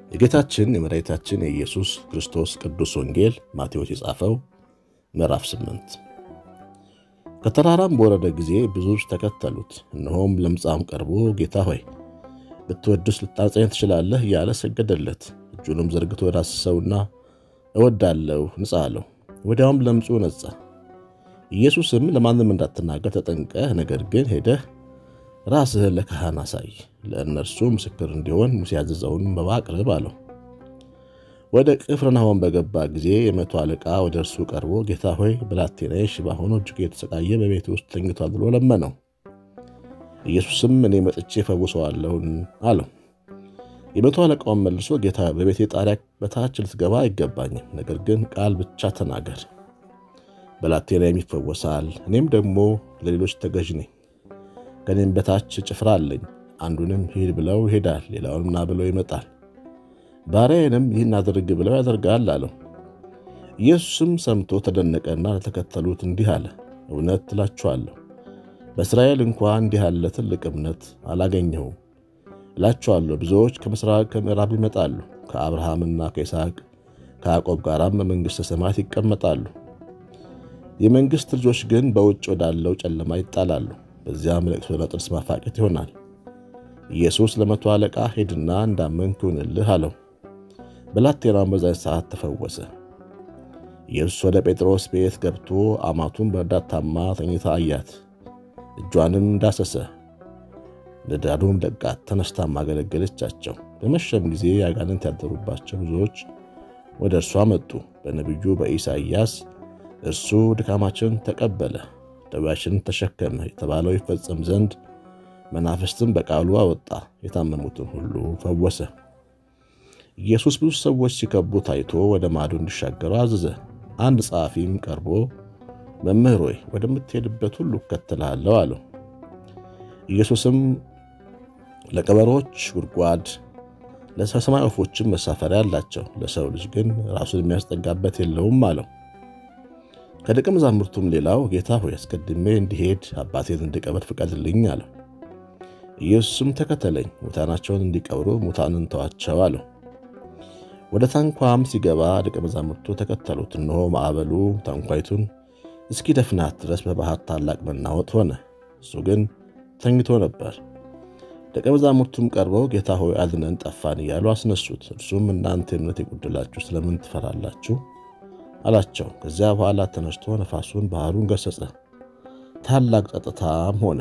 የጌታችን የመድኃኒታችን የኢየሱስ ክርስቶስ ቅዱስ ወንጌል ማቴዎስ የጻፈው ምዕራፍ 8 ከተራራም በወረደ ጊዜ ብዙዎች ተከተሉት። እነሆም ለምጻም ቀርቦ ጌታ ሆይ ብትወድስ ልታጸኝ ትችላለህ እያለ ሰገደለት። እጁንም ዘርግቶ ዳሰሰውና እወዳለሁ ንጻ አለው። ወዲያውም ለምጹ ነጻ። ኢየሱስም ለማንም እንዳትናገር ተጠንቀህ፣ ነገር ግን ሄደህ ራስህን ለካህን አሳይ፣ ለእነርሱ ምስክር እንዲሆን ሙሴ ያዘዘውን መባ አቅርብ አለው። ወደ ቅፍርናሆም በገባ ጊዜ የመቶ አለቃ ወደ እርሱ ቀርቦ ጌታ ሆይ ብላቴናዬ ሽባ ሆኖ እጅግ የተሰቃየ በቤት ውስጥ ተኝቷል ብሎ ለመነው። ኢየሱስም እኔ መጥቼ ፈውሰዋለሁን አለው። የመቶ አለቃውን መልሶ ጌታ በቤቴ ጣሪያ በታች ልትገባ አይገባኝም፣ ነገር ግን ቃል ብቻ ተናገር፣ ብላቴናዬም ይፈወሳል። እኔም ደግሞ ለሌሎች ተገዥ ነኝ። ከእኔም በታች ጭፍራ አለኝ። አንዱንም ሂድ ብለው ይሄዳል፣ ሌላውንም ና ብለው ይመጣል፣ ባሪያዬንም ይህን አድርግ ብለው ያደርጋል አለው። ኢየሱስም ሰምቶ ተደነቀና ለተከተሉት እንዲህ አለ፣ እውነት እላችኋለሁ በእስራኤል እንኳ እንዲህ ያለ ትልቅ እምነት አላገኘሁም። እላችኋለሁ ብዙዎች ከምሥራቅ ከምዕራብ ይመጣሉ፣ ከአብርሃምና ከይስሐቅ ከያዕቆብ ጋራም በመንግሥተ ሰማያት ይቀመጣሉ። የመንግሥት ልጆች ግን በውጭ ወዳለው ጨለማ ይጣላሉ። በዚያም ለቅሶና ጥርስ ማፋጨት ይሆናል። ኢየሱስ ለመቶ አለቃ ሄድና እንዳመንክ ይሁንልህ አለው። ብላቴናውም በዚያን ሰዓት ተፈወሰ። ኢየሱስ ወደ ጴጥሮስ ቤት ገብቶ አማቱን በእርዳታ ታማ ተኝታ አያት። እጇንም ዳሰሰ፣ ንዳዱም ለቃት፣ ተነስታም አገለገለቻቸው። በመሸም ጊዜ አጋንንት ያደሩባቸው ብዙዎች ወደ እርሷ መጡ። በነቢዩ በኢሳይያስ እርሱ ድካማችን ተቀበለ ደዌያችንን ተሸከመ የተባለው ይፈጸም ዘንድ መናፍስትን በቃሉ አወጣ፣ የታመሙትን ሁሉ ፈወሰ። ኢየሱስ ብዙ ሰዎች ሲከቡ ታይቶ ወደ ማዶ እንዲሻገሩ አዘዘ። አንድ ጸሐፊም ቀርቦ መምህር ሆይ ወደምትሄድበት ሁሉ እከተልሃለሁ አለው። ኢየሱስም ለቀበሮች ጉድጓድ፣ ለሰማይ ወፎችም መሳፈሪያ አላቸው፣ ለሰው ልጅ ግን ራሱን የሚያስጠጋበት የለውም አለው። ከደቀ መዛሙርቱም ሌላው ጌታ ሆይ አስቀድሜ እንዲሄድ አባቴን እንድቀብር ፍቀድልኝ አለው። ኢየሱስም ተከተለኝ፣ ሙታናቸውን እንዲቀብሩ ሙታንን ተዋቸው አለው። ወደ ታንኳም ሲገባ ደቀ መዛሙርቱ ተከተሉት። እነሆ ማዕበሉ ታንኳይቱን እስኪ ደፍናት ድረስ በባህር ታላቅ መናወጥ ሆነ። እሱ ግን ተኝቶ ነበር። ደቀ መዛሙርቱም ቀርበው ጌታ ሆይ አድነን፣ ጠፋን እያሉ አስነሱት። እርሱም እናንተ እምነት የጎደላችሁ ስለምን ትፈራላችሁ አላቸው። ከዚያ በኋላ ተነስቶ ነፋሱን ባህሩን ገሰጸ፣ ታላቅ ጸጥታም ሆነ።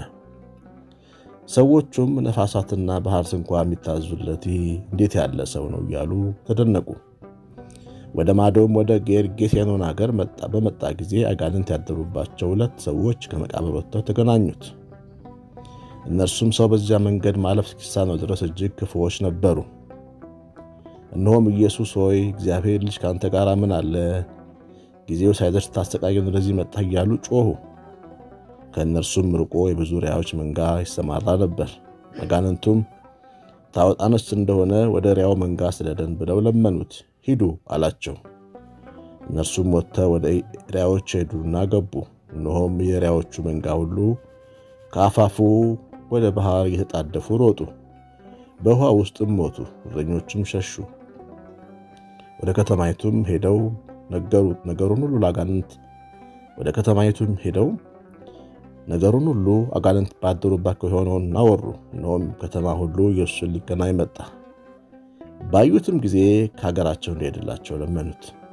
ሰዎቹም ነፋሳትና ባህር ስንኳ የሚታዙለት ይህ እንዴት ያለ ሰው ነው እያሉ ተደነቁ። ወደ ማዶም ወደ ጌርጌሴኖን አገር በመጣ ጊዜ አጋንንት ያደሩባቸው ሁለት ሰዎች ከመቃብር ወጥተው ተገናኙት። እነርሱም ሰው በዚያ መንገድ ማለፍ እስኪሳነው ድረስ እጅግ ክፉዎች ነበሩ። እነሆም ኢየሱስ ሆይ እግዚአብሔር ልጅ ከአንተ ጋር ምን አለ ጊዜው ሳይደርስ ታሰቃየን ወደዚህ መጣ እያሉ ጮኹ። ከእነርሱም ርቆ የብዙ ሪያዎች መንጋ ይሰማራ ነበር። አጋንንቱም ታወጣነች እንደሆነ ወደ ሪያው መንጋ ስደደን ብለው ለመኑት። ሂዱ አላቸው። እነርሱም ወጥተው ወደ ሪያዎች ሄዱና ገቡ። እነሆም የሪያዎቹ መንጋ ሁሉ ከአፋፉ ወደ ባህር እየተጣደፉ ሮጡ፣ በውኃ ውስጥም ሞቱ። እረኞቹም ሸሹ። ወደ ከተማይቱም ሄደው ነገሩት ነገሩን ሁሉ ለአጋንንት ወደ ከተማይቱም ሄደው ነገሩን ሁሉ አጋንንት ባደሩባቸው የሆነውን አወሩ። እነሆም ከተማ ሁሉ ኢየሱስን ሊገናኝ መጣ። ባዩትም ጊዜ ከሀገራቸው እንዲሄድላቸው ለመኑት።